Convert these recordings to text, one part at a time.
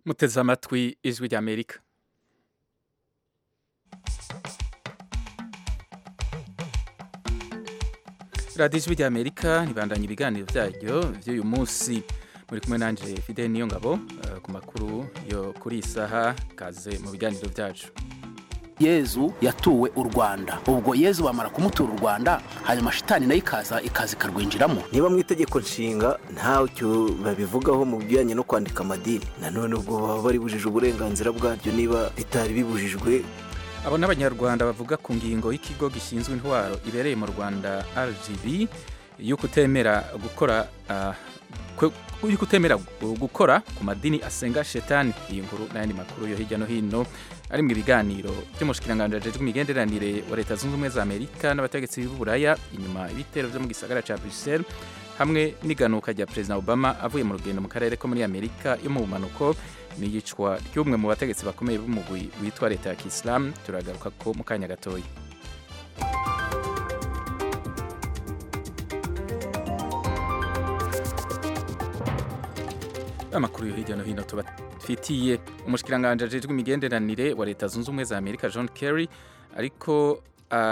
muteze amatwi ijwi ry'amerika radiyo ijwi ry'amerika ribandanya ibiganiro byaryo by'uyu munsi muri kumwe nanjye fide niyo ngabo ku makuru yo kuri iyi saha kaze mu biganiro byacu yezu yatuwe u rwanda ubwo yezu bamara kumutura u rwanda hanyuma shitani nayo ikaza ikaza ikarwinjiramo niba mu itegeko nshinga ntacyo babivugaho mu bijyanye no kwandika amadini nanone ubwo baba bari bujije uburenganzira bwaryo niba bitari bibujijwe abo n'abanyarwanda bavuga ku ngingo y'ikigo gishinzwe intwaro ibereye mu rwanda rgb y'uko utemera gukora y'uko utemera gukora ku madini asenga shetani iyi nkuru n'ayandi makuru yo hirya no hino ari mu biganiro by'umushikiranganji ajejwe imigenderanire wa leta zunze ubumwe za amerika n'abategetsi b'uburaya inyuma ibitero byo mu gisagara ca bruxelles hamwe n'iganuka rya perezida obama avuye mu rugendo mu karere ko muri amerika yo mu bumanuko n'iyicwa ry'umwe mu bategetsi bakomeye b'umugwi witwa leta ya kisilamu turagaruka ko mu kanya gatoya amakuru yo hirya no hino tubafitiye umushikiranganji ajejwe imigenderanire wa leta zunze ubumwe za amerika john kerry ariko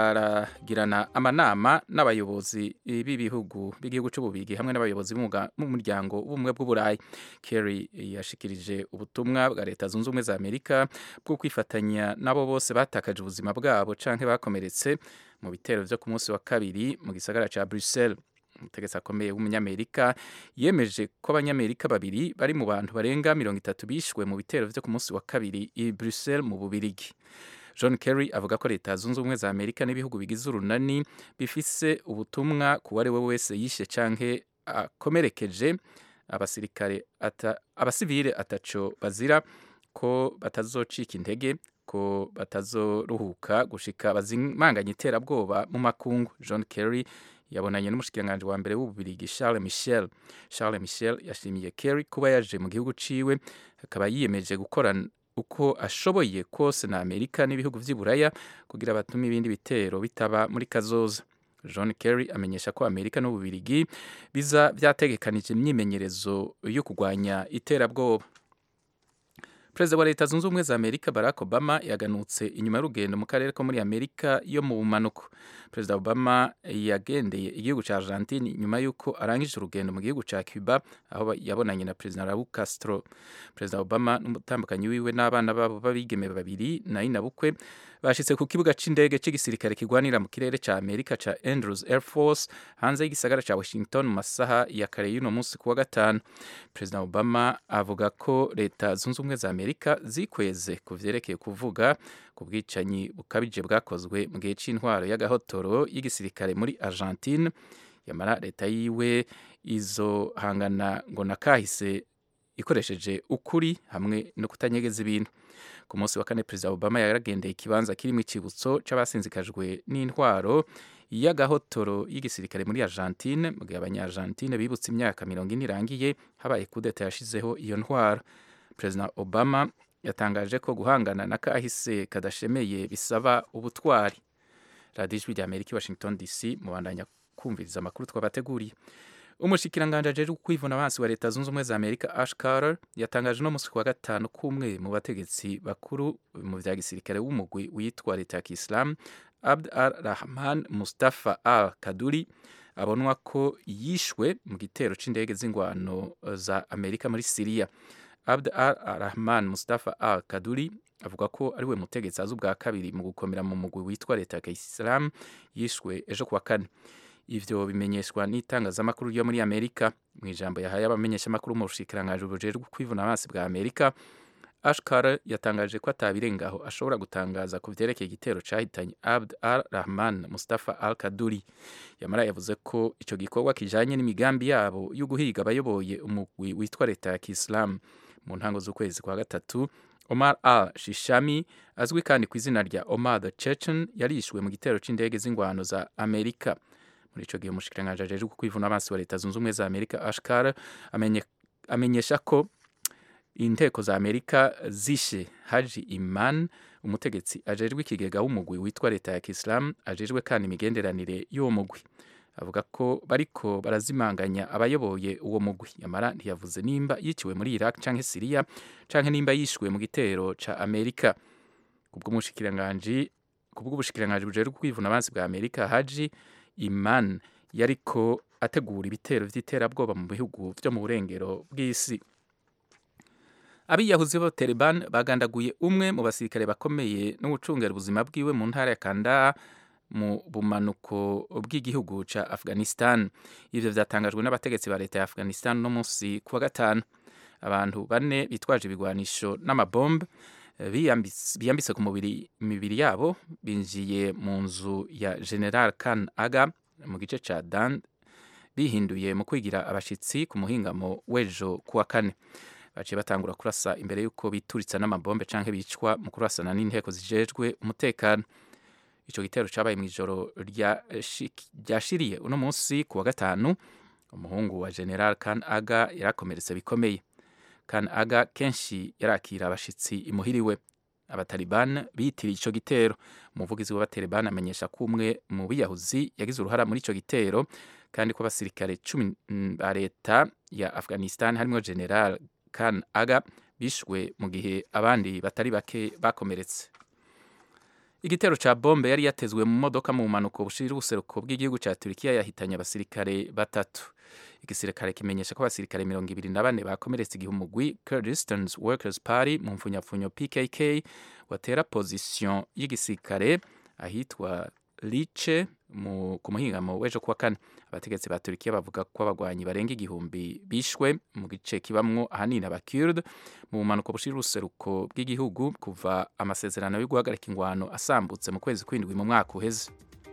aragirana amanama n'abayobozi b'ibihugu b'igihugu cy'ububigi hamwe n'abayobozi b'umuryango w'ubumwe bw'uburayi kerry yashikirije ubutumwa bwa leta zunze ubumwe za amerika bwo kwifatanya n'abo bose batakaje ubuzima bwabo canke bakomeretse mu bitero vyo ku munsi wa kabiri mu gisagara ca bruxelles umutegetsi akomeye w'umunyamerika yemeje ko abanyamerika babiri bari mu bantu barenga mirongo itatu bishwe mu bitero vyo ku munsi wa kabiri i bruxelles mu bubirigi john kerry avuga ko leta zunze ubumwe za amerika n'ibihugu bigize urunani bifise ubutumwa ku wari we wese yishe canke akomerekeje abasirikare ata, abasivile ataco bazira ko batazocika intege ko batazoruhuka gushika bazimanganya iterabwoba mu makungu john kerry yabonanye n'umushikiranganji wa mbere w'ububirigi Charles Michel Charles Michel yashimiye Kerry kuba yaje mu gihugu ciwe akaba yiyemeje gukora uko ashoboye kose na Amerika n'ibihugu vy'iburaya kugira batume ibindi bitero bitaba muri kazoza John Kerry amenyesha ko Amerika n'ububirigi biza vyategekanije imyimenyerezo yo kugwanya iterabwoba perezida wa leta zunze ubumwe za amerika barack obama yaganutse inyuma y'urugendo mu karere ko muri amerika yo mu bumanuko perezida obama yagendeye igihugu cya argentine nyuma y'uko arangije urugendo mu gihugu cya cuba aho yabonanye na perezida raul castro perezida obama n'umutambukanyi wiwe n'abana babo b'abigeme babiri na inabukwe bashitse ku kibuga c'indege c'igisirikare kigwanira mu kirere ca amerika ca andrews air force hanze y'igisagara ca washington mu masaha ya kare y'uno munsi kuwa gatanu perezida obama avuga ko leta zunze ubumwe za amerika zikweze ku vyerekeye kuvuga ku bwicanyi bukabije bwakozwe mu gihe c'intwaro y'agahotoro y'igisirikare muri argentine yamara leta yiwe izohangana ngo nakahise ikoresheje ukuri hamwe no kutanyegeza ibintu ku munsi wa kane perezida obama yaragendeye ikibanza kirimo icibutso c'abasinzikajwe n'intwaro y'agahotoro y'igisirikare muri argentine mu gihe abanya-argentine bibutse imyaka mirongo ine irangiye habaye kudeta yashizeho iyo ntwaro perezida obama yatangaje ko guhangana na kahise kadashemeye bisaba ubutwari radiyo ijwi rya amerika i washington dc mubandanya kumviriza amakuru twabateguriye umushikiranganji ajejwe kwivuna abansi wa leta zunze ubumwe za amerika ash carter yatangaje uno munsi kuwa gatanu k'umwe mu bategetsi bakuru mu vya gisirikare w'umugwi witwa leta ya kisilamu abd al rahman mustafa al kaduri abonwa ko yishwe mu gitero c'indege z'ingwano za amerika muri siriya abd al rahman mustafa al kaduri avuga ko ariwe mutegetsi azi ubwa kabiri mu gukomera mu mugwi witwa leta ya kisilamu yishwe ejo kuwa kane ivyo bimenyeshwa n'itangazamakuru ryo muri amerika mu ijambo yahaye abamenyeshamakuru mu bushikiranganji bujejwe kwivuna amazi bwa amerika ashkar yatangaje ko atabirengaho ashobora gutangaza ku vyerekeye igitero cahitanye abd al rahman mustafa al kaduri yamara yavuze ko ico gikorwa kijanye n'imigambi yabo yo guhiga abayoboye umugwi witwa leta ya kisilamu mu ntango z'ukwezi kwa gatatu omar al shishami azwi kandi ku izina rya omar the chechen yarishwe mu gitero c'indege z'ingwano za amerika muri ico gihe umushikiranganji ajejwe kwivuna amaso wa leta zunze ubumwe za amerika ashkar amenye, amenyesha ko inteko za amerika zishe haji iman umutegetsi ajejwe ikigega w'umugwi witwa leta ya kisilamu ajejwe kandi imigenderanire y'uwo mugwi avuga ko bariko barazimanganya abayoboye uwo mugwi yamara ntiyavuze nimba yiciwe muri Iraq canke Syria canke nimba yishwe mu gitero ca Amerika kubw'umushikiranganji kubw'ubushikiranganji bujejwe kwivuna abansi bwa Amerika Haji Iman yariko ategura ibitero vy'iterabwoba mu bihugu vyo mu burengero bw'isi abiyahuzi bo Taliban bagandaguye umwe mu basirikare bakomeye no gucungera ubuzima bwiwe mu ntara ya Kandahar mu bumanuko bw'igihugu ca Afghanistan ivyo vyatangajwe n'abategetsi ba leta ya Afghanistan no munsi kuwa gatanu abantu bane bitwaje ibigwanisho n'amabombe biyambitse ku mubiri imibiri yabo binjiye mu nzu ya General Khan Aga mu gice ca Dan bihinduye mu kwigira abashitsi ku muhingamo w'ejo kuwa kane baciye batangura kurasa imbere y'uko bituritsa n'amabombe canke bicwa mu kurasana n'inteko zijejwe umutekano ico gitero cabaye mw'ijoro ryashiriye uno munsi kuwa gatanu umuhungu wa General Khan Aga yarakomeretse bikomeye Khan Aga kenshi yarakira abashitsi imuhiriwe abataliban bitiriye ico gitero umuvugizi w'abataliban amenyesha ko umwe mu biyahuzi yagize uruhara muri ico gitero kandi ko abasirikare cumi ba leta ya Afghanistan harimwo General Khan Aga bishwe mu gihe abandi batari bake bakomeretse igitero ca bombe yari yatezwe mu modoka mu mpanuko bushira ubuseruko bw'igihugu ca Turkiya yahitanye abasirikare batatu igisirikare kimenyesha ko abasirikare mirongo ibiri na bane bakomeretse igihe umugwi Kurdistan Workers Party mu mfunyapfunyo PKK watera position y'igisirikare ahitwa Lice mu ku muhingamo w'ejo kuwa kane abategetsi ba Turkiya bavuga ko abagwanyi barenga igihumbi bishwe mu gice kibamwo ahanini abakurd mu bumanuko bushira uruseruko bw'igihugu kuva amasezerano yo guhagarika ingwano asambutse mu kwezi kw'indwi mu mwaka uheze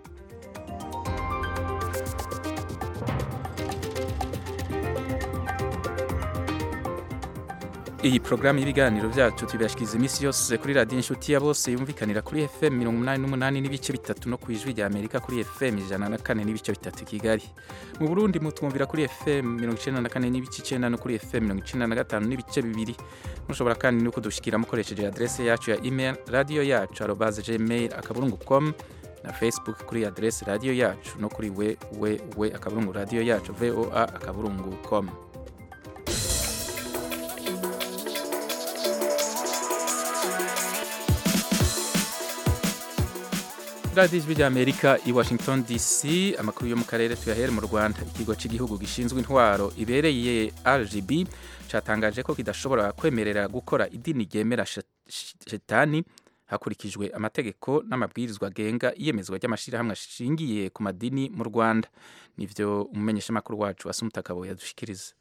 iyi porogaramu y'ibiganiro byacu tubashikiriza iminsi yose kuri radiyo inshuti ya bose yumvikanira kuri fm mirongo umunani n'umunani n'ibice bitatu no ku ijwi rya amerika kuri fm ijana na kane n'ibice bitatu kigali mu burundi mutwumvira kuri fm mirongo icenda na kane n'ibice icenda no kuri fm mirongo icenda na gatanu n'ibice bibiri mushobora kandi no kudushikira mukoresheje adrese yacu ya email radiyo yacu arobaze gmail akaburungu com na facebook kuri adrese radiyo yacu no kuri we we we akaburungu radiyo yacu voa akaburungu com radiyo ijwi rya amerika i washington dc amakuru yo mu karere tuyahere mu rwanda ikigo cy'igihugu gishinzwe intwaro ibereye rgb cyatangaje ko kidashobora kwemerera gukora idini ryemera shetani hakurikijwe amategeko n'amabwirizwa agenga iyemezwa ry'amashyirahamwe ashingiye ku madini mu rwanda nivyo umumenyeshamakuru wacu asumutakabo yadushikiriza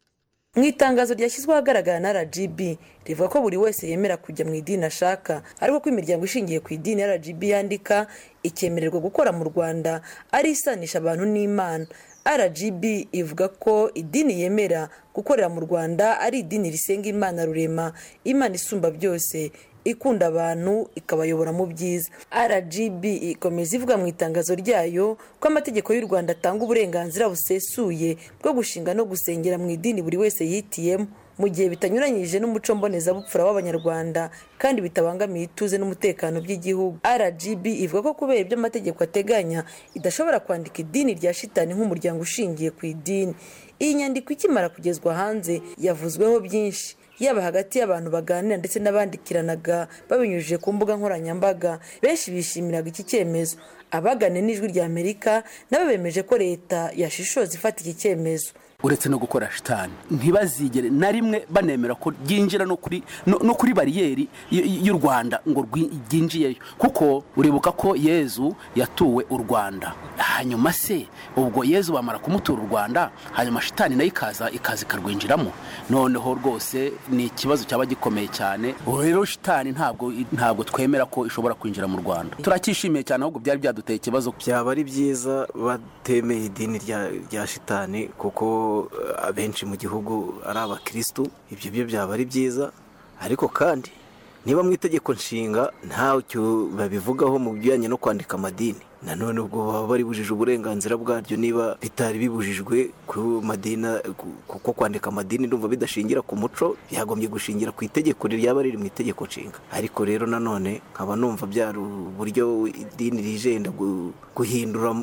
mu itangazo ryashyizweho ahagaragara na rgb rivuga ko buri wese yemera kujya mu idini ashaka ariko ko imiryango ishingiye ku idini rgb yandika ikemererwa gukora mu rwanda ari isanisha abantu n'imana rgb ivuga ko idini yemera gukorera mu rwanda ari idini risenga imana rurema imana isumba byose ikunda abantu ikabayobora mu byiza rgb ikomeza ivuga mu itangazo ryayo ko amategeko y'u rwanda atanga uburenganzira busesuye bwo gushinga no gusengera mu idini buri wese yitiyemo mu gihe bitanyuranyije n'umuco mbonezabupfura w'abanyarwanda kandi bitabangamiye ituze n'umutekano by'igihugu rgb ivuga ko kubera ibyo amategeko ateganya idashobora kwandika idini rya shitani nk'umuryango ushingiye ku idini iyi nyandiko ikimara kugezwa hanze yavuzweho byinshi yaba hagati y'abantu baganira ndetse n'abandikiranaga babinyujije ku mbuga nkoranyambaga benshi bishimiraga iki cyemezo abagane n'ijwi rya amerika nabo bemeje ko leta yashishoza ifata iki cyemezo uretse no gukora shitani ntibazigere na rimwe banemera ko ryinjira no kuri no kuri bariyeri y'u rwanda ngo ryinjiyeyo kuko uribuka ko yezu yatuwe u rwanda hanyuma se ubwo yezu bamara kumutura u rwanda hanyuma shitani nayo ikaza ikaza ikarwinjiramo noneho rwose ni ikibazo cyaba gikomeye cyane rero shitani ntabwo ntabwo twemera ko ishobora kwinjira mu rwanda turacyishimiye cyane ahubwo byari byaduteye ikibazo byaba ari byiza batemeye idini rya shitani kuko abenshi mu gihugu ari abakirisitu ibyo byo byaba ari byiza ariko kandi niba mu itegeko nshinga ntacyo babivugaho mu bijyanye no kwandika amadini nanone ubwo baba baribujije uburenganzira bwaryo niba bitari bibujijwe ku madini kuko kwandika amadini ndumva bidashingira ku muco byagombye gushingira ku itegeko ryaba riri mu itegeko nshinga ariko rero nanone nkaba numva byari uburyo idini rijenda guhindura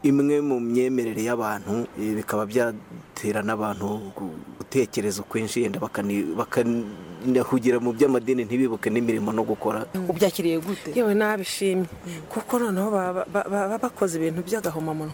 imwe mu myemerere y'abantu eh, bikaba byatera n'abantu gu- gutekereza ukwinshi yenda bakani- bakanahugira mu by'amadini ntibibuke n'imirimo no gukora ubyakiriye gute yewe nabishimye kuko noneho baba ba- baba bakoze ibintu by'agahomamunwa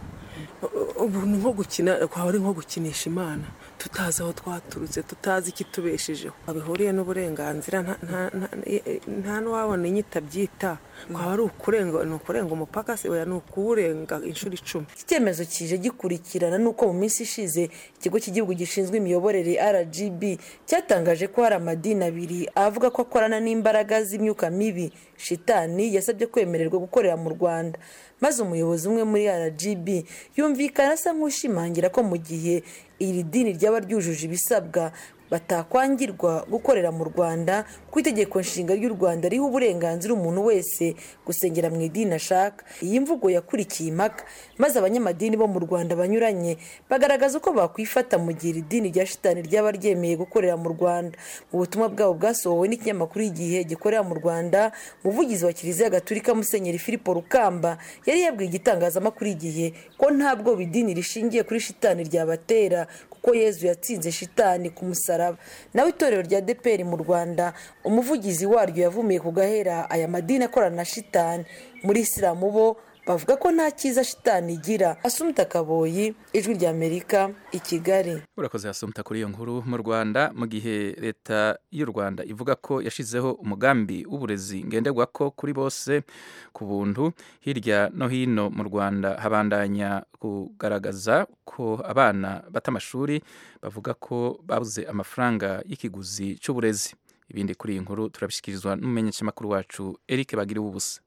U- ubu ni nko gukina kwaba ari nko gukinisha imana tutazi aho twaturutse tutazi ikitubeshejeho bihuriye n'uburenganzira nta- nta- nta- nta n'uwabona inyita byita kwaba ari ukurenga ni ukurenga umupaka se oya ni ukuwurenga inshuro icumi iki cyemezo kije gikurikirana n'uko mu minsi ishize ikigo cy'igihugu gishinzwe imiyoborere rgb cyatangaje ko hari amadini abiri avuga ko akorana n'imbaraga z'imyuka mibi shitani yasabye kwemererwa gukorera mu rwanda maze umuyobozi umwe muri rgb yumvikana asa nk'ushimangira ko mu gihe iri dini ryaba ryujuje ibisabwa batakwangirwa gukorera mu rwanda ku itegeko nshinga ry'u rwanda riha uburenganzira umuntu wese gusengera mu idini ashaka iyi mvugo yakurikiye impaka maze abanyamadini bo mu rwanda banyuranye bagaragaza uko bakwifata mu gihe iri dini rya shitani ryaba ryemeye gukorera mu rwanda mu butumwa bwabo bwasohowe n'ikinyamakuru igihe gikorera mu rwanda umuvugizi wa kiliziya gatulika musenyeri filipo rukamba yari yabwiye igitangazamakuru igihe ko nta bwoba idini rishingiye kuri shitani ryabatera kuko yezu yatsinze shitani ku musaraba nawe itorero rya deperi mu rwanda umuvugizi waryo yavumiye ku gahera aya madini akorana na shitani muri isilamu bo bavuga ko nta cyiza shitani igira asumta kaboyi ijwi ry'amerika i kigali urakoze hasumta kuri iyo nkuru mu rwanda mu gihe leta y'u rwanda ivuga ko yashyizeho umugambi w'uburezi ngenderwako kuri bose ku buntu hirya no hino mu rwanda habandanya kugaragaza ko abana bata amashuri bavuga ko babuze amafaranga y'ikiguzi cy'uburezi ibindi kuri iyi nkuru turabishyikirizwa n'umumenyeshamakuru wacu eric bagiriwe ubusa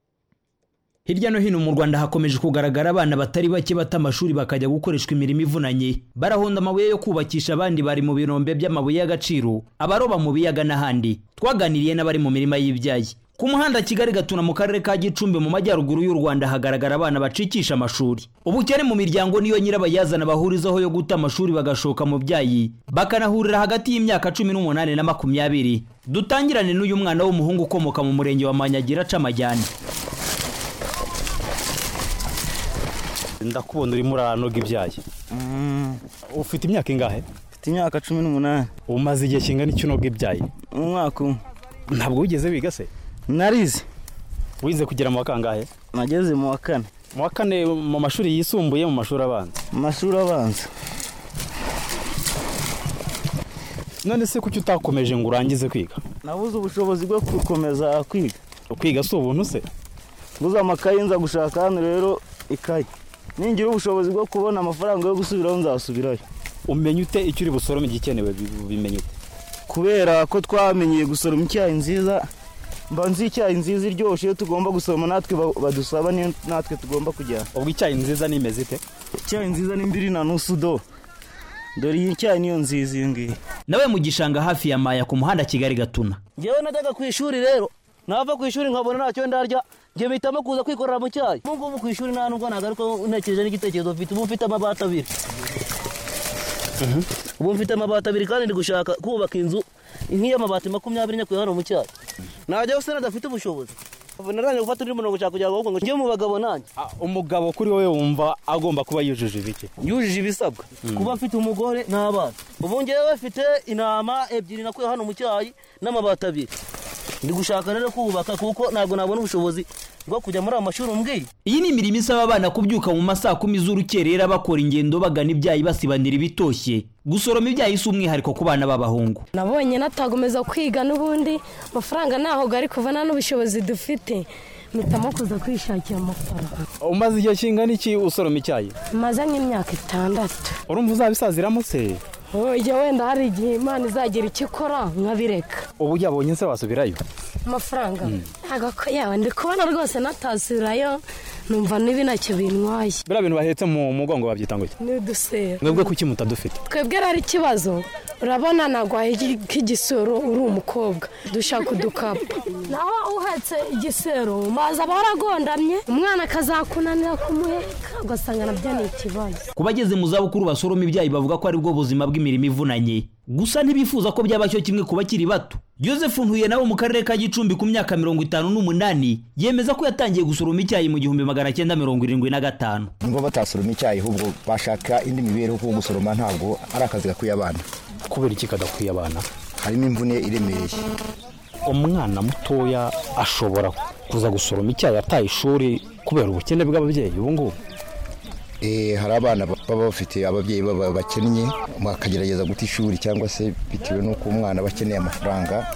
hirya no hino mu rwanda hakomeje kugaragara abana batari bake bata amashuri bakajya gukoreshwa imirimo ivunanye barahonda amabuye yo kubakisha abandi bari mu birombe by'amabuye y'agaciro abaroba mu biyaga n'ahandi twaganiriye n'abari mu mirima y'ibyayi ku muhanda kigali gatuna mu karere ka gicumbi mu majyaruguru y'u rwanda hagaragara abana bacikisha amashuri ubukene mu miryango niyo nyirabayazana bahurizaho yo guta amashuri bagashoka mu byayi bakanahurira hagati y'imyaka cumi n'umunani na makumyabiri dutangirane n'uyu mwana w'umuhungu ukomoka mu murenge wa manyagira aca amajyane ndakubona urimo uranoga ibyayi ufite imyaka ingahe mfite imyaka cumi n'umunani umaze igihe kingana iki unoga ibyayi umwaka umwe ntabwo wigeze wiga se narize wize kugera mu wa kangahe nageze mu wa kane mu wa kane mu mashuri yisumbuye mu mashuri abanza mu mashuri abanza none se kuki utakomeje ngo urangize kwiga nabuze ubushobozi bwo gukomeza kwiga kwiga si ubuntu se nguze amakayi nza gushaka hano rero ikayi ningira ubushobozi bwo kubona amafaranga yo gusubiraho nzasubirayo umenya ute icyo uri busorome igikenewe bimenye ute kubera ko twamenyeye gusoroma icyayi nziza mba nzi icyayi nziza iryoshye iyo tugomba gusoroma natwe badusaba niyo natwe tugomba kujyana ubwo icyayi nziza ni imeze ite icyayi nziza ni mbiri na nusu do dore iyi cyayi niyo nziza iyi ngiyi nawe mu gishanga hafi ya maya ku muhanda kigali gatuna ngewe najyaga ku ishuri rero nava ku ishuri nkabona ntacyo ndarya njye mpitamo kuza kwikorera mu cyayi ubu ngubu ku ishuri nta nubwo nagaruka ntekereje n'igitekerezo mfite ubu mfite amabati abiri ubu mfite amabati abiri kandi ndi gushaka kubaka inzu nk'iy'amabati makumyabiri nyakuye hano mu cyayi najyaho se nadafite ubushobozi narangije gufata undi murongo ushaka kugira ngo njye mu bagabo nanjye umugabo kuri wowe wumva agomba kuba yujuje ibiki yujuje ibisabwa kuba afite umugore n'abana ubu ngewe mfite intama ebyiri nakuye hano mu cyayi n'amabati abiri ndi gushaka rero kubaka kuko ntabwo nabona ubushobozi bwo kujya muri aya mashuri umbwiye iyi ni imirimo isaba abana kubyuka mu masaa kumi z'urukerera bakora ingendo bagana ibyayi basibanira ibitoshye gusoroma ibyayi si umwihariko ku bana b'abahungu nabonye natagomeza kwiga n'ubundi amafaranga ntaho gari kuva nta n'ubushobozi dufite mpitamo kuza kwishakira amafaranga umaze igihe kingana iki usoroma icyayi maze nk'imyaka itandatu urumva uzabisaziramo se ujya wenda hari igihe imana izagira icyo ikora nkabireka ubu yabonye se wasubirayo amafaranga ntabwo ko yawe ndi kubona rwose natasubirayo numva niba ntacyo bintwaye biriya bintu bahetse mu mugongo babyita ngo iki ni udusero mwebwe kuki mutadufite twebwe rero ikibazo urabona nagwaye nk'igisoro uri umukobwa dushaka udukapu naho uhetse igisero maze aba waragondamye umwana akazakunanira kumuheka ugasanga nabyo ni ikibazo ku bageze mu zabukuru basoroma ibyayi bavuga ko aribwo buzima bw'imirimo ivunanye gusa ntibifuza ko byaba cyo kimwe ku bakiri bato Joseph Ntuye nawe mu karere ka Gicumbi ku myaka mirongo itanu n'umunani yemeza ko yatangiye gusoroma icyayi mu gihumbi magana cyenda mirongo irindwi na gatanu niba batasoroma icyayi ahubwo bashaka indi mibereho kuko gusoroma ntabwo ari akazi gakwiye abana kubera iki kadakwiye abana harimo imvune iremereye umwana mutoya ashobora kuza gusoroma icyayi ataye ishuri kubera ubukene bw'ababyeyi ubu ngubu hari abana baba bafite ababyeyi baba bakennye bakagerageza guta ishuri cyangwa se bitewe n'uko umwana aba akeneye amafaranga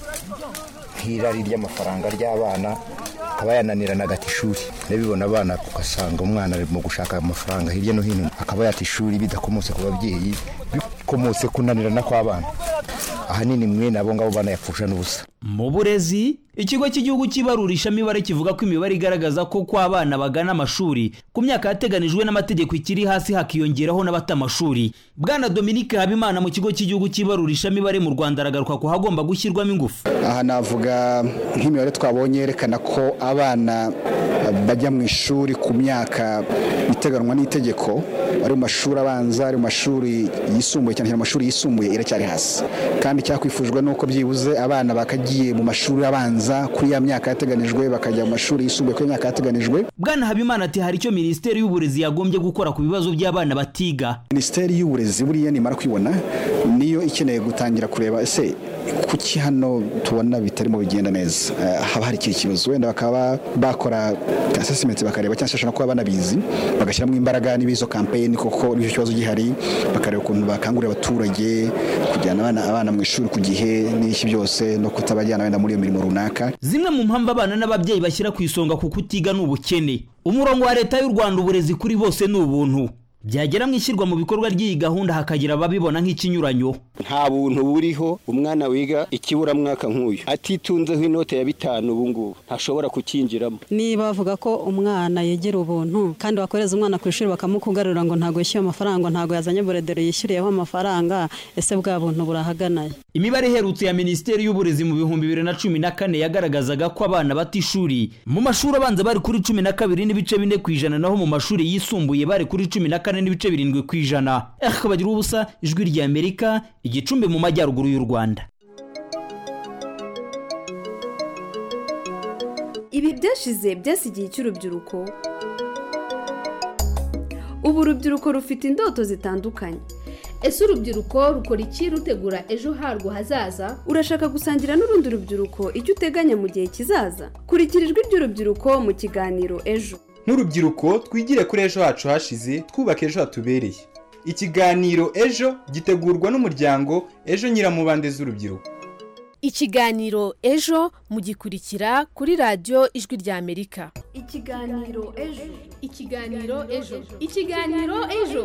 nk'irari ry'amafaranga ry'abana akaba yananirana agata ishuri nabibona abana ugasanga umwana ari mu gushaka amafaranga hirya no hino akaba yata ishuri bidakomotse ku babyeyi bikomotse kunanirana kw'abana ahanini mwene abo ngabo banayapfusha n'ubusa mu burezi ikigo cy'igihugu cy'ibarurishamibare kivuga ko imibare igaragaza ko ko abana bagana amashuri ku myaka yateganijwe n'amategeko ikiri hasi hakiyongeraho n'abata amashuri bwana dominique habimana mu kigo cy'igihugu cy'ibarurishamibare mu rwanda aragaruka ko hagomba gushyirwamo ingufu aha navuga nk'imibare twabonye yerekana ko abana bajya mu ishuri ku myaka iteganwa n'itegeko ari mu mashuri abanza ari mu mashuri yisumbuye cyane cyane mu mashuri yisumbuye iracyari hasi kandi cyakwifujwe n'uko byibuze abana bakagiye mu mashuri abanza kuri ya myaka yateganijwe bakajya mu mashuri yisumbuye kuri ya myaka yateganijwe bwana habimana ati hari icyo minisiteri y'uburezi yagombye gukora ku bibazo by'abana batiga minisiteri y'uburezi buriya nimara kwibona niyo ikeneye gutangira kureba ese kuki hano tubona bitarimo bigenda neza haba hari ikindi kibazo wenda bakaba bakora asesimenti bakareba cyangwa se bashobora kuba banabizi bagashyiramo imbaraga n'ibizo kampeyini kuko nicyo kibazo gihari bakareba ukuntu bakangurira abaturage kujyana abana abana mu ishuri ku gihe n'iki byose no kutabajyana wenda muri iyo mirimo runaka zimwe mu mpamvu abana n'ababyeyi bashyira ku isonga ku kutiga ni ubukene umurongo wa leta y'u rwanda uburezi kuri bose ni ubuntu byagera mu ishyirwa mu bikorwa ry'iyi gahunda hakagira ababibona nk'ikinyuranyo nta buntu buriho umwana wiga ikiburamwaka nk'uyu atitunzeho inote ya bitanu ubu ngubu ntashobora kukinjiramo niba bavuga ko umwana yegera ubuntu kandi wakoreza umwana ku ishuri bakamukugarura ngo ntabwo yishyuye amafaranga ntabwo yazanye buredero yishyuriyeho amafaranga ese bwa buntu burahaganaye imibare iherutse ya minisiteri y'uburezi mu bihumbi bibiri na cumi na kane yagaragazaga ko abana bata ishuri mu mashuri abanza bari kuri cumi na kabiri n'ibice bine ku ijana naho mu mashuri yisumbuye bari kuri cumi na kane n'ibice birindwi ku ijana akabagira ubusa ijwi rya amerika igicumbi mu majyaruguru y'u rwanda ibi byashize byasigiye cy'urubyiruko ubu urubyiruko rufite indoto zitandukanye ese urubyiruko rukora iki rutegura ejo harwo hazaza urashaka gusangira n'urundi rubyiruko icyo uteganya mu gihe kizaza kurikira ijwi ry'urubyiruko mu kiganiro ejo nk'urubyiruko twigire kuri ejo hacu hashize twubaka ejo hatubereye ikiganiro ejo gitegurwa n'umuryango ejo nyiramubande z'urubyiruko ikiganiro ejo mugikurikira kuri radiyo ijwi rya amerika ikiganiro ejo ikiganiro ejo ikiganiro ejo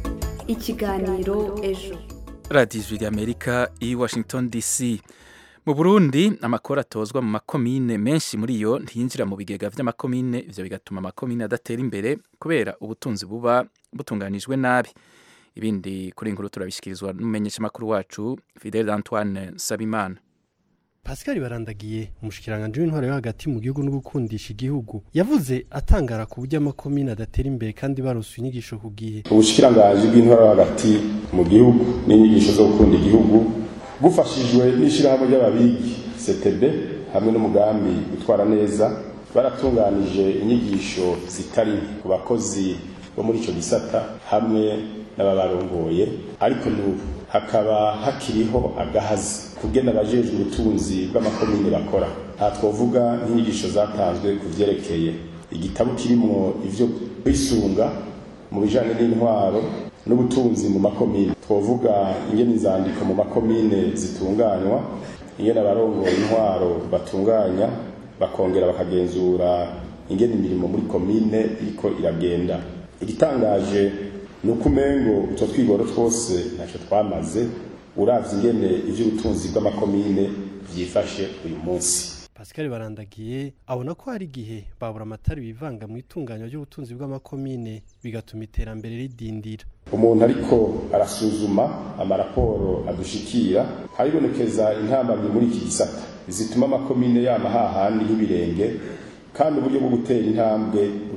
ikiganiro ejo radiyo ijwi rya amerika i washington dc mu burundi amakuru atozwa mu makomine menshi muri yo ntiyinjira mu bigega by'amakomine ibyo bigatuma amakomine adatera imbere kubera ubutunzi buba butunganijwe nabi ibindi kuri inkuru turabishyikirizwa n'umumenyeshamakuru wacu fidel antoine sabimana pascal barandagiye umushyikiranganje w'intwaro yo hagati mu gihugu no gukundisha igihugu yavuze atangara ku buryo amakomine adatera imbere kandi barose inyigisho ku gihe ubushikiranganji bw'intwaro yo hagati mu gihugu n'inyigisho zo gukunda igihugu bufashijwe n'ishyirahamwe ry'ababigi ctb hamwe n'umugambi utwara neza baratunganije inyigisho zitari ku bakozi bo muri icyo gisata hamwe n'ababarongoye ariko n'ubu hakaba hakiriho agahazi kugena abajejwe ubutunzi bw'amakomine bakora aha twavuga nk'inyigisho zatanzwe ku byerekeye igitabo kirimo ivyo kwisunga mu bijanye n'intwaro n'ubutunzi mu makomine twavuga ingene inzandiko mu makomine zitunganywa ingene abarongoye intwaro batunganya bakongera bakagenzura ingene imirimo muri komine iriko iragenda igitangaje ni uko umengo utwo twigoro twose ntacyo twamaze uravye ingene ivy'ubutunzi bw'amakomine vyifashe uyu munsi pascal barandagiye abona ko hari igihe babura amatara bivanga mu itunganywa ry'ubutunzi bw'amakomine bigatuma iterambere ridindira umuntu ariko arasuzuma amaraporo adushikira haribonekeza intambamyi muri iki gisata zituma amakomine yama hahandi nk'ibirenge kandi uburyo bwo gutera intambwe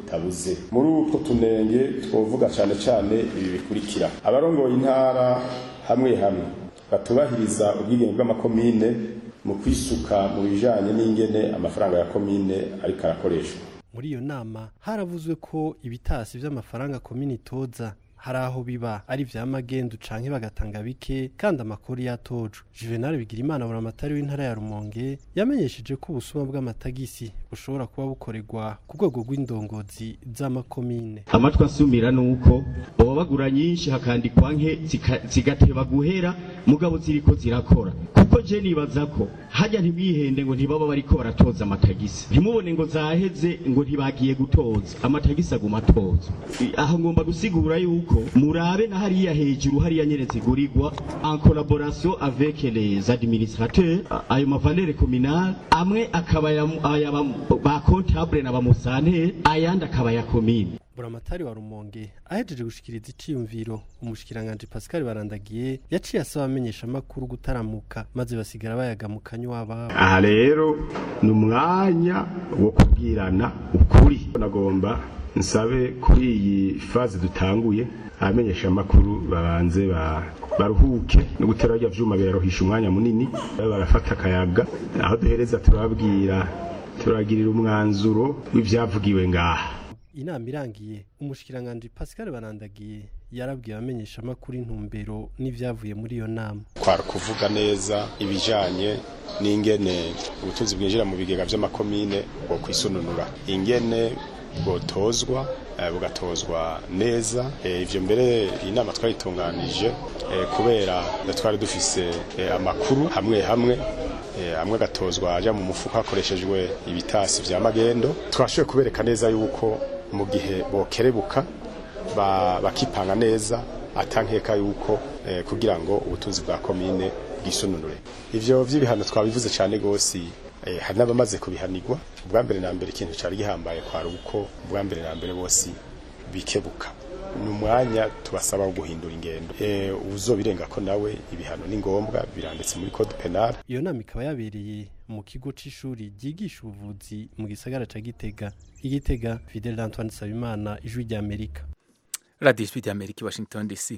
butabuze muri utwo tunenge twovuga cyane cyane ibi bikurikira abarongoye intara hamwe hamwe batubahiriza ubwigenge bw'amakomine mu kwisuka mu bijanye n'ingene amafaranga ya komine ariko arakoreshwa muri iyo nama haravuzwe ko ibitasi vy'amafaranga komini itoza hari aho biba ari vya magendu canke bagatanga bike kandi amakuru yatojwe juvenal bigirimana buramatari w'intara ya rumonge yamenyesheje ko ubusuma bw'amatagisi bushobora kuba bukorerwa ku rwego rw'indongozi z'amakomine amatwi asumira nuko baba bagura nyinshi hakandikwa nke zika- zigateba guhera mugabo ziriko zirakora kuko je nibaza ko hajya ntimwihende ngo ntibaba bariko baratoza amatagisi ntimubone ngo zaheze ngo ntibagiye gutoza amatagisi aguma atozwa I- aho ngomba gusigura yuko murabe na hariya hejuru hariya nyene zigurirwa en collaboration avec les administrateurs a- ayo mavalere communal amwe akaba aya- aya ba- ba comptable na ba musanteri ayandi akaba ya komine buramatari wa rumonge ahejeje gushikiriza iciyumviro umushikiranganji pascal barandagiye yaciye asaba amenyesha amakuru gutaramuka maze basigara bayaga mu kanywa wabo aha rero ni umwanya wo kubwirana ukuri nagomba nsabe kuri iyi faze dutanguye abamenyesha amakuru babanze ba- baruhuke no gutera rya vyuma biraruhisha umwanya munini babe barafata akayaga aho duhereza turababwira turagirira umwanzuro w'ivyavugiwe ngaha inama irangiye umushikiranganji pascal barandagiye yarabwiye abamenyesha amakuru intumbero n'ivyavuye muri iyo nama kwara kuvuga neza ibijanye n'ingene ubutunzi bwinjira mu bigega vy'amakomine bwo kwisununura ingene bwotozwa eh, bugatozwa neza Eh, ivyo mbere iyi nama twayitunganije eh, kubera twari dufise eh, amakuru hamwe hamwe eh, amwe agatozwa aja mu mufuka hakoreshejwe ibitasi vya magendo twashoboye kubereka neza yuko mu gihe bokerebuka ba- bakipanga neza atankeka yuko eh, kugira ngo ubutunzi bwa komine bwisununure ivyo vy'ibihano twabivuze cyane gose eh, hari n'abamaze kubihanirwa ubwa mbere na mbere ikintu cari gihambaye kwari uko ubwa mbere na mbere bose bikebuka ni umwanya tubasaba wo guhindura ingendo eh, uzobirenga ko nawe ibihano ni ngombwa biranditse muri code penal iyo nama ikaba yabereye mu kigo c'ishuri ryigisha ubuvuzi mu gisagara ca gitega igitega fidel antoine nsabimana ijwi ry'amerika radiyo ijwi ry'amerika i washington dc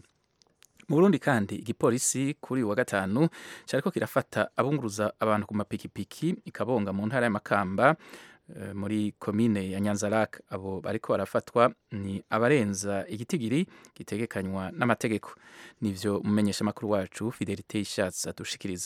mu burundi kandi igipolisi kuri uyu wa gatanu cyariko kirafata abunguruza abantu ku mapikipiki ikabonga mu ntara y'amakamba eh, muri komine ya nyanzarak abo bariko barafatwa ni abarenza igitigiri gitegekanywa n'amategeko nivyo umumenyeshamakuru wacu fidelite ishatse adushikiriza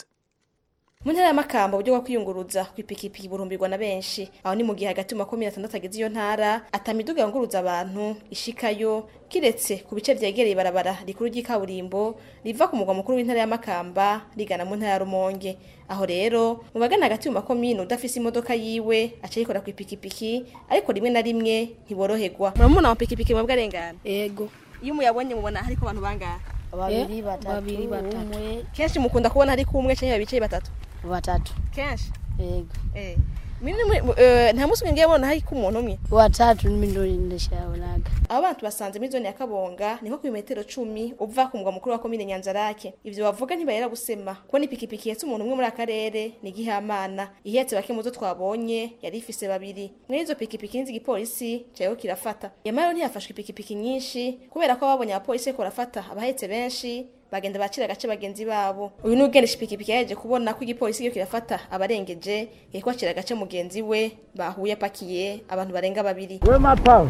mu ntara y'amakamba uburyo bwo kwiyunguruza ku ipikipiki burumbirwa na benshi aho ni mu gihe hagati mu makumyabiri atandatu agize iyo ntara atamiduga yunguruza abantu ishikayo kiretse ku bice vyegereye ibarabara rikuru ry'ikaburimbo riva ku mugwa mukuru w'intara y'amakamba rigana mu ntara ya rumonge aho rero mu bagana hagati mu makomine udafise imodoka yiwe aca yikora ku ipikipiki ariko rimwe na rimwe ntiboroherwa muramubona amapikipiki mwebwe arengana yego iyo muyabonye mubona hariko abantu bangahe babiri Eh, batatu babiri, batatu. umwe kenshi mukunda kubona hariko umwe canke babicaye batatu batatu kenshi yego Eh. Mimi mwe- eh, nta musi ngiye bona hariko umuntu umwe watatu nimi ndo ndashabonaga abo bantu basanze muri zone ya kabonga ni nko ku metero cumi uva ku mugwa mukuru wa komine nyanzarake ivyo bavuga ntibayera gusema kubona ipikipiki ihetse umuntu umwe muri akarere ni igihamana ihetse bake muzo twabonye yari ifise babiri muri izo pikipiki nzi igipolisi cariho kirafata yamara ntiyafashwe ipikipiki nyinshi kubera ko babonye abapolisi bariko barafata abahetse benshi bagenda bacira agace bagenzi babo uyu ni ugendesha ipikipiki yaje kubona ko igipolisi iyo kirafata abarengeje yariko acira agace mugenzi we bahuye apakiye abantu barenga babiri we mapawe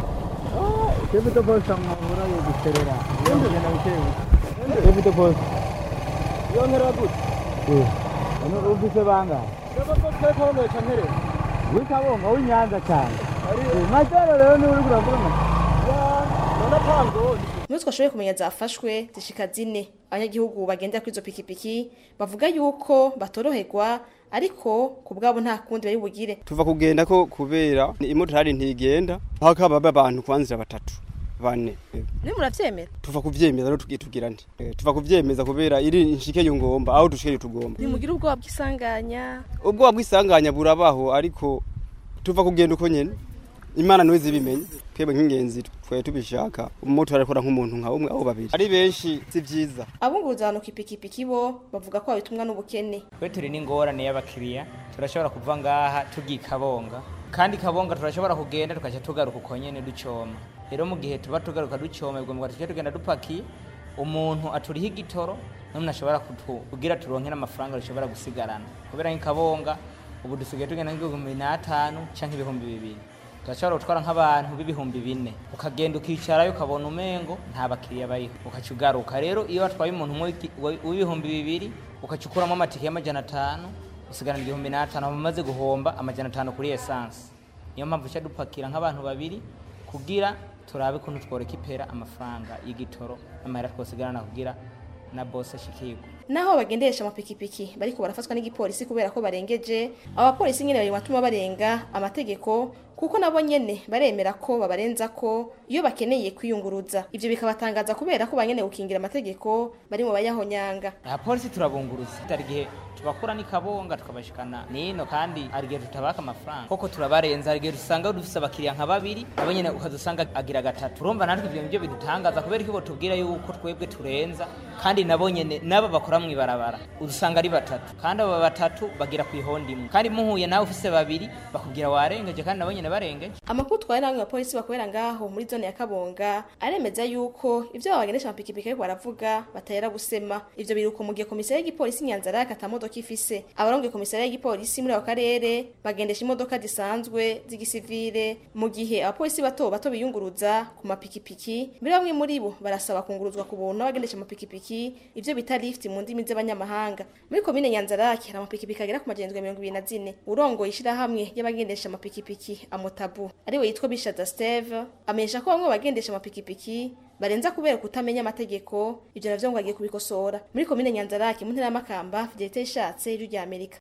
chevute posta mwahura yoguterera yongena bitewe chevute posta yongera gute ano ufise bangahe twekabonga cantere wikabonga w'inyanza cyane majoro rero niwe uriko uravuga nona pango muri twashoboye kumenya zafashwe zishika zine abanyagihugu bagendera kuri izo pikipiki bavuga yuko batoroherwa ariko ku bwabo nta kundi bari bugire tuva kugenda ko kubera imodari ntigenda aho kaba abantu kwanzira batatu bane ni muravyemera tuva kuvyemeza rero tugiye tugira nti Eh, tuva kuvyemeza kubera iri nshike yo ngomba aho dushike tugomba ntimugira ubwoba bw'isanganya ubwoba bw'isanganya burabaho ariko tuva kugenda uko nyene imana niwe zibimenye twebwe nk'ingenzi twe tubishaka umumotari arakora nk'umuntu nka umwe abo babiri ari benshi si vyiza abunguruza abantu ku ipikipiki bo bavuga ko babitumwa n'ubukene twe turi n'ingorane y'abakiriya turashobora kuva ngaha tugiye kabonga kandi kabonga turashobora kugenda tukaca tugaruka uko nyene ducoma rero mu gihe tuba tugaruka ducoma bigomba tuce tugenda dupakiye umuntu aturiha igitoro n'umuntu ashobora kutu- kugira turonke n'amafaranga dushobora gusigarana kubera nk'ikabonga ubu dusigaye tugenda nk'ibihumbi n'atanu canke ibihumbi bibiri turashobora gutwara nk'abantu b'ibihumbi bine ukagenda ukicarayo ukabona umengo nta bakiriya bariho ukaca ugaruka rero iyo watwaye umuntu umwe w'iki- wa- w'ibihumbi bibiri ukaca ukuramo amatike y'amajana atanu usigarana igihumbi n'atanu hama umaze guhomba amajana atanu kuri esanse niyo mpamvu uca dupakira nk'abantu babiri kugira turabe ukuntu tworeka ipera amafaranga y'igitoro n'amahera twosigarana kugira na bose ashikirwe naho bagendesha amapikipiki bariko barafatwa n'igipolisi kubera ko barengeje abapolisi nyene bari mu batuma barenga amategeko kuko nabo nyene baremera ko babarenza ko iyo bakeneye kwiyunguruza ivyo bikabatangaza kubera ko banyene gukingira amategeko bari mu bayahonyanga abapolisi turabunguruza hari igihe tubakura n'ikabonga tukabashikana nino kandi hari igihe tutabaka amafaranga koko turabarenza hari igihe dusanga dufise abakiriya nka babiri nabo nyene ukazusanga agira gatatu urumva natwe ivyo nivyo bidutangaza kubera ko tubwira yuko twebwe turenza kandi nabo nyene nabo bakora mw'ibarabara udusanga ari batatu kandi abo batatu bagira ku ihondi imwe kandi muhuye nawe ufise babiri bakubwira warengeje kandi nabo nyene barengeje amakuru twari namwe bapolisi bakorera ngaho muri zone ya kabonga aremeza yuko ivyo babagendesha amapikipiki ariko baravuga batera gusema ivyo biruko mu gihe komisiyo y'igipolisi nyanzara ata modoka ifise abarongoye komisiyo y'igipolisi muri ako karere bagendesha imodoka zisanzwe z'igisivile mu gihe abapolisi bato bato biyunguruza ku mapikipiki muri bamwe muri bo barasaba kunguruzwa ku buntu n'abagendesha amapikipiki ivyo bita lift mu ndimi z'abanyamahanga muri komine nyanzarake hari amapikipiki agera ku magenzo mirongo ibiri na zine urongoye ishirahamwe y'abagendesha amapikipiki amotabu ariwe yitwa bishaza steve amenyesha ko bamwe mu bagendesha amapikipiki barenza kubera kutamenya amategeko ivyo navyo ngo agiye kubikosora muri komine nyanzarake mu ntara y'amakamba fidelite ishatse ijwi rya amerika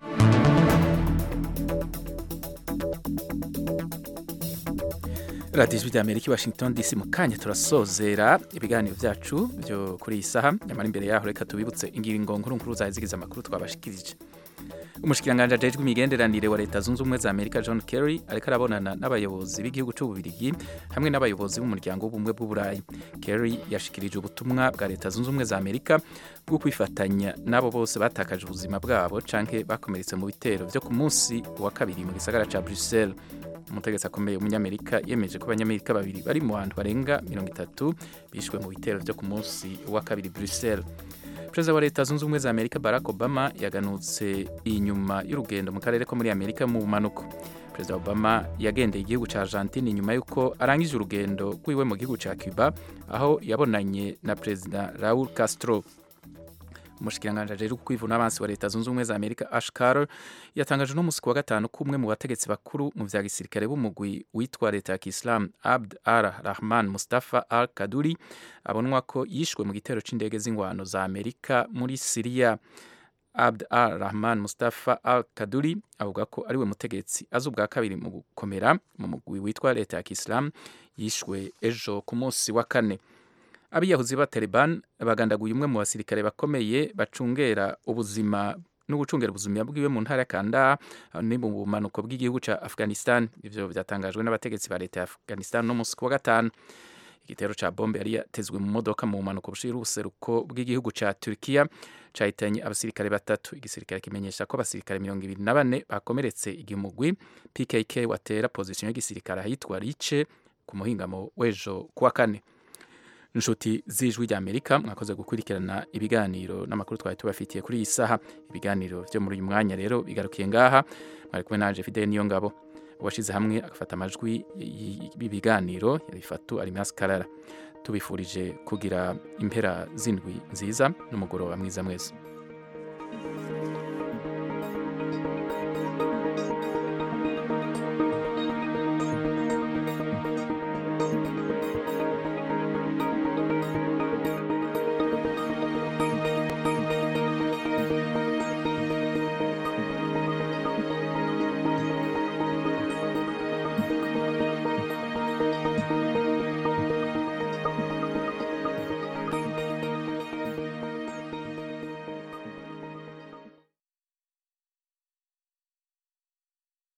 radiyo ijwi rya amerika i washington dc mu kanya turasozera ibiganiro byacu byo kuri iyi saha nyamara imbere yaho reka tubibutse ingingo nkuru nkuru zazigize amakuru twabashikirije umushikiranganji ajejwe imigenderanire wa leta zunze ubumwe za amerika john kerry ariko arabonana n'abayobozi b'igihugu c'ububirigi hamwe n'abayobozi b'umuryango w'ubumwe bw'uburayi kerry yashikirije ubutumwa bwa leta zunze ubumwe za amerika bwo kwifatanya n'abo bose batakaje ubuzima bwabo canke bakomeretse mu bitero vyo ku munsi wa kabiri mu gisagara ca bruxelles umutegetsi akomeye w'umunyamerika yemeje ko abanyamerika babiri bari mu bantu barenga mirongo itatu bishwe mu bitero vyo ku munsi wa kabiri bruxelles perezida wa leta zunze ubumwe za amerika barack obama yaganutse inyuma y'urugendo mu karere ko muri amerika mu bumanuko perezida obama yagendeye igihugu ca argentine nyuma y'uko arangije urugendo rwiwe mu gihugu ca cuba aho yabonanye na perezida raul castro umushikiranganji ajejwe kwivuna abansi wa leta zunze ubumwe za amerika ash carter yatangaje uno musi ku wa gatanu ko umwe mu bategetsi bakuru mu vya gisirikare b'umugwi witwa leta ya kisilamu abd ar rahman mustafa al kaduri abonwa ko yishwe mu gitero c'indege z'ingwano za amerika muri siriya abd al rahman mustafa al kaduri avuga ko ariwe mutegetsi azi ubwa kabiri mu gukomera mu mugwi witwa leta ya kisilamu yishwe ejo ku munsi wa kane abiyahuzi ba Taliban bagandaguye umwe mu basirikare bakomeye bacungera ubuzima no gucungera ubuzima bwiwe mu ntara ya Kandahar ni mu bumanuko bw'igihugu ca Afghanistan ivyo byatangajwe n'abategetsi ba leta ya Afghanistan no musi wa gatanu igitero ca bombe yari yatezwe mu modoka mu bumanuko bushira ubuseruko bw'igihugu ca Turkiya cahitanye abasirikare batatu igisirikare kimenyesha ko abasirikare mirongo ibiri na bane bakomeretse igihe umugwi PKK watera pozisiyo y'igisirikare ahitwa Riche ku muhingamo w'ejo kuwa kane inshuti z'ijwi rya amerika mwakoze gukurikirana ibiganiro n'amakuru twari tubafitiye kuri iyi saha ibiganiro byo muri uyu mwanya rero bigarukiye ngaha mwari kumwe nanje fidele niyo ngabo uwashyize hamwe agafata amajwi y'ibiganiro yabifatu arimasi karara tubifurije kugira impera z'indwi nziza n'umugoroba mwiza mwese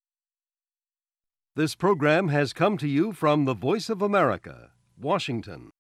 This program has come to you from the Voice of America, Washington.